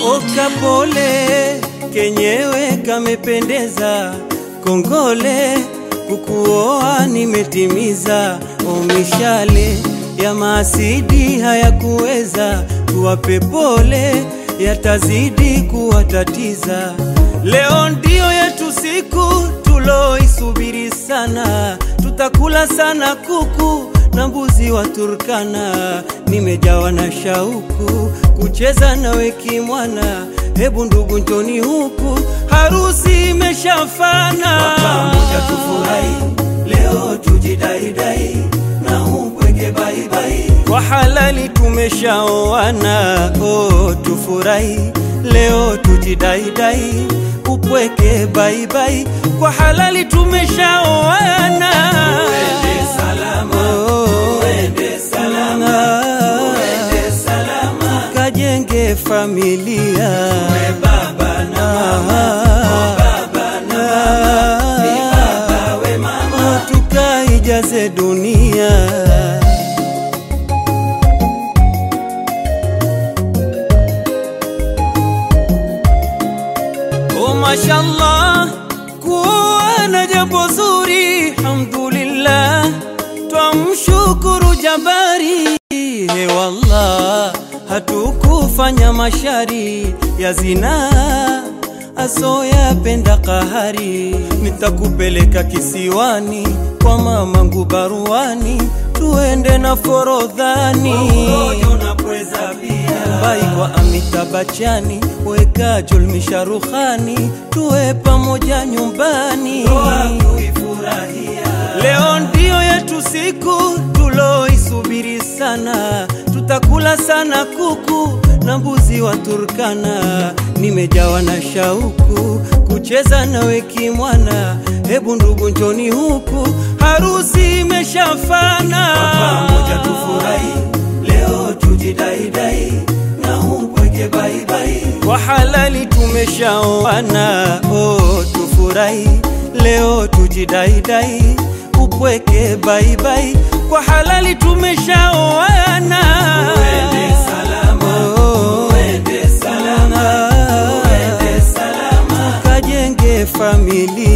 Okapole kenyewe kamependeza, kongole kukuoa nimetimiza. Omishale ya maasidi hayakuweza, tuwape pole, yatazidi kuwatatiza. Leo ndio yetu siku tuloisubiri sana, tutakula sana kuku na mbuzi wa Turkana. Nimejawa na shauku kucheza nawe kimwana, hebu ndugu njoni huku, harusi imeshafana. pamoja tufurahi leo tujidaidai na upweke baibai Kwa halali tumeshaoana, oh, tufurahi leo tujidaidai, upweke baibai. Kwa halali tumeshaoana, Uende salama, Oh, uende salama, uende salama. kajenge familia We baba na mama, oh baba na mama, ni baba we mama. tukaijaze dunia. Oh, mashallah, kuwa na jambo zuri, alhamdulillah, twamshukuru Jabari. He wallah, hatukufanya mashari ya zinaa asoyapenda kahari, nitakupeleka kisiwani kwa mamangu baruani, tuende na Forodhani Rojo na pweza pia. bai kwa Amita Bachani, weka Julmi Sharukhani, tuwe pamoja nyumbani. Ndoa kuifurahia. Leo ndio yetu siku tuloisubiri sana, tutakula sana kuku na mbuzi wa Turkana. Nimejawa na shauku kucheza nawe kimwana, hebu ndugu njoni huku, harusi imeshafana. pamoja tufurahi leo tujidaidai na upweke baibai Kwa halali tumeshaoana, oh, tufurahi leo tujidaidai, upweke baibai. Kwa halali tumeshaoana, uende salama Oh. uende salama uende salama kajenge familia